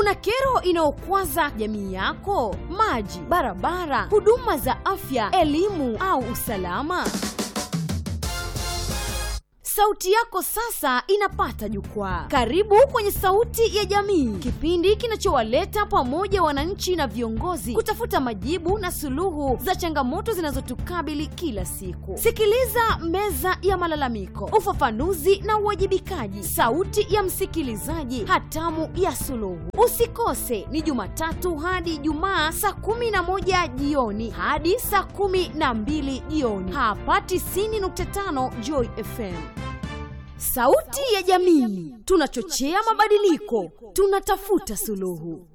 Una kero inayokwaza jamii yako? Maji, barabara, huduma za afya, elimu au usalama? Sauti yako sasa inapata jukwaa. Karibu kwenye Sauti ya Jamii, kipindi kinachowaleta pamoja wananchi na viongozi kutafuta majibu na suluhu za changamoto zinazotukabili kila siku. Sikiliza Meza ya Malalamiko, ufafanuzi na uwajibikaji, sauti ya msikilizaji, hatamu ya suluhu. Usikose, ni Jumatatu hadi Ijumaa saa kumi na moja jioni hadi saa kumi na mbili jioni hapa 90.5 Joy FM. Sauti ya Jamii, tunachochea mabadiliko, tunatafuta suluhu.